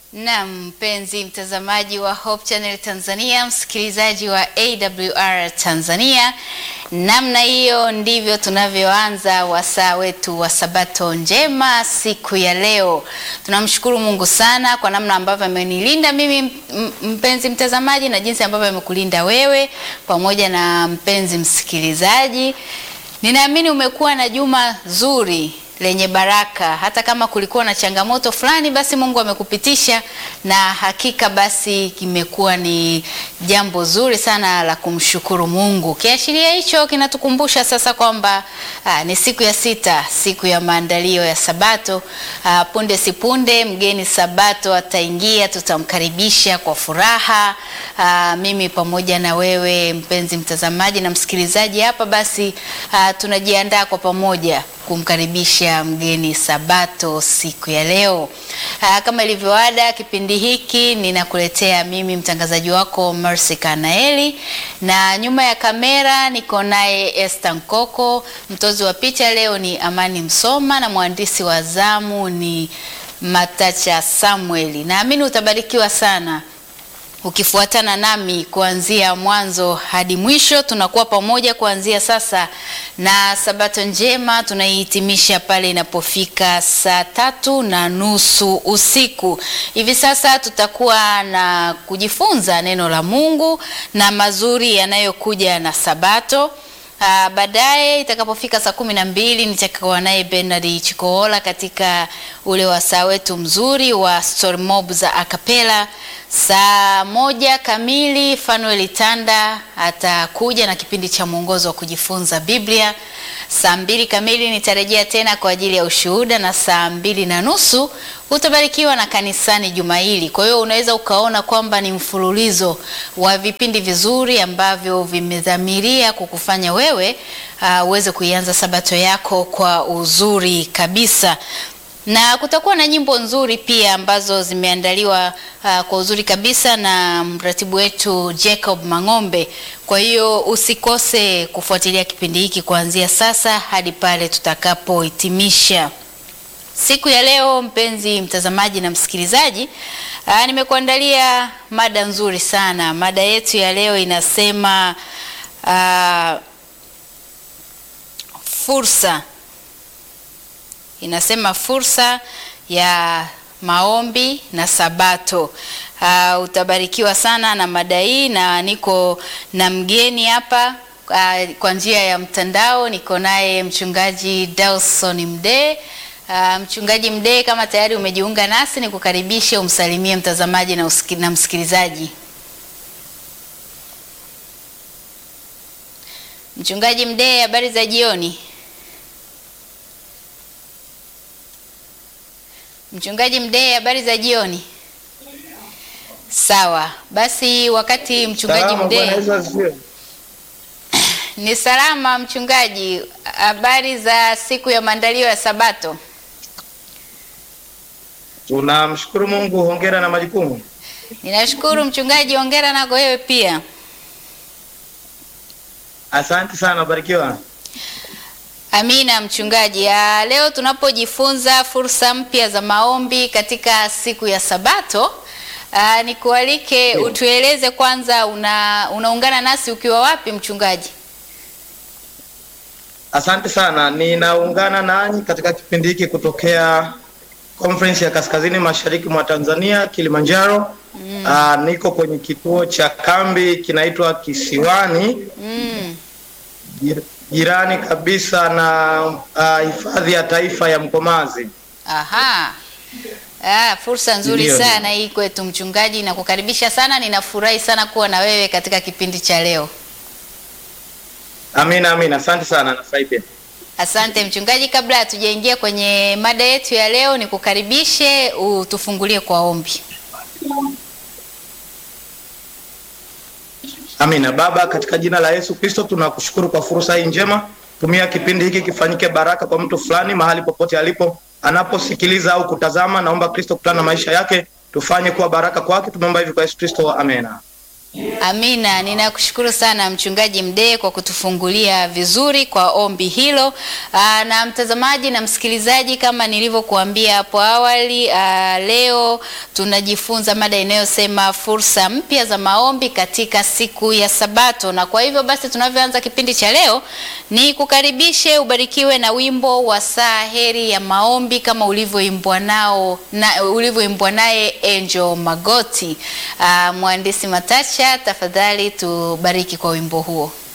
Na mpenzi mtazamaji wa Hope Channel Tanzania, msikilizaji wa AWR Tanzania, namna hiyo ndivyo tunavyoanza wasaa wetu wa Sabato njema siku ya leo. Tunamshukuru Mungu sana kwa namna ambavyo amenilinda mimi mpenzi mtazamaji, na jinsi ambavyo amekulinda wewe pamoja na mpenzi msikilizaji. Ninaamini umekuwa na juma zuri lenye baraka. Hata kama kulikuwa na changamoto fulani, basi Mungu amekupitisha, na hakika basi kimekuwa ni jambo zuri sana la kumshukuru Mungu. Kiashiria hicho kinatukumbusha sasa kwamba aa, ni siku ya sita, siku ya maandalio ya Sabato. Aa, punde si punde mgeni Sabato ataingia, tutamkaribisha kwa furaha. Aa, mimi pamoja na wewe mpenzi mtazamaji na msikilizaji hapa, basi aa, tunajiandaa kwa pamoja kumkaribisha mgeni Sabato siku ya leo. Aa, kama ilivyoada, kipindi hiki ninakuletea mimi mtangazaji wako Mercy Kanaeli, na nyuma ya kamera niko naye Esther Nkoko. Mtozi wa picha leo ni Amani Msoma na mwandishi wa zamu ni Matacha Samueli. Naamini utabarikiwa sana ukifuatana nami kuanzia mwanzo hadi mwisho. Tunakuwa pamoja kuanzia sasa, na sabato njema tunaihitimisha pale inapofika saa tatu na nusu usiku. Hivi sasa tutakuwa na kujifunza neno la Mungu na mazuri yanayokuja na sabato. Uh, baadaye itakapofika saa kumi na mbili nitakuwa naye Bernard Chikoola katika ule wasaa wetu mzuri wa story mob za akapela. Saa moja kamili Fanuel Tanda atakuja na kipindi cha mwongozo wa kujifunza Biblia. Saa mbili kamili nitarejea tena kwa ajili ya ushuhuda, na saa mbili na nusu utabarikiwa na kanisani juma hili. Kwa hiyo unaweza ukaona kwamba ni mfululizo wa vipindi vizuri ambavyo vimedhamiria kukufanya wewe uh, uweze kuianza sabato yako kwa uzuri kabisa na kutakuwa na nyimbo nzuri pia ambazo zimeandaliwa uh, kwa uzuri kabisa na mratibu wetu Jacob Mang'ombe. Kwa hiyo usikose kufuatilia kipindi hiki kuanzia sasa hadi pale tutakapohitimisha siku ya leo. Mpenzi mtazamaji na msikilizaji, uh, nimekuandalia mada nzuri sana. Mada yetu ya leo inasema uh, fursa inasema fursa ya maombi na Sabato. Uh, utabarikiwa sana na mada hii, na niko na mgeni hapa uh, kwa njia ya mtandao. Niko naye mchungaji Dawson Mdee. Uh, mchungaji Mdee, kama tayari umejiunga nasi, nikukaribishe umsalimie mtazamaji na, usiki, na msikilizaji. Mchungaji Mdee, habari za jioni? Mchungaji Mdee, habari za jioni. Sawa basi, wakati mchungaji Mdee ni salama. Mchungaji, habari za siku ya maandalio ya Sabato? Tunamshukuru Mungu. Hongera na majukumu. Ninashukuru mchungaji, hongera nako wewe pia. Asante sana, barikiwa. Amina mchungaji. Ya, leo tunapojifunza fursa mpya za maombi katika siku ya Sabato, aa, nikualike utueleze kwanza una, unaungana nasi ukiwa wapi mchungaji? Asante sana, ninaungana nanyi katika kipindi hiki kutokea Conference ya Kaskazini Mashariki mwa Tanzania, Kilimanjaro. Mm. Aa, niko kwenye kituo cha kambi kinaitwa Kisiwani. Mm. Jirani kabisa na hifadhi uh, ya taifa ya Mkomazi. Aha. Ah, fursa nzuri Ndiyo, sana hii kwetu mchungaji, na kukaribisha sana. Ninafurahi sana kuwa na wewe katika kipindi cha leo. Amina, amina, asante sana, nafurahi pia. Asante mchungaji. Kabla hatujaingia kwenye mada yetu ya leo, nikukaribishe utufungulie kwa ombi. Amina. Baba, katika jina la Yesu Kristo tunakushukuru kwa fursa hii njema. Tumia kipindi hiki kifanyike baraka kwa mtu fulani mahali popote alipo, anaposikiliza au kutazama. Naomba Kristo kutana na maisha yake, tufanye kuwa baraka kwake. Tumeomba hivi kwa Yesu Kristo, amena. Amina, ninakushukuru sana Mchungaji Mdee kwa kutufungulia vizuri kwa ombi hilo. Aa, na mtazamaji na msikilizaji, kama nilivyokuambia hapo awali, aa, leo tunajifunza mada inayosema fursa mpya za maombi katika siku ya Sabato, na kwa hivyo basi tunavyoanza kipindi cha leo ni kukaribishe ubarikiwe na wimbo wa saa heri ya maombi kama ulivyoimbwa nao na ulivyoimbwa naye Angel Magoti. Aa, mhandisi Matacha, tafadhali tubariki kwa wimbo huo.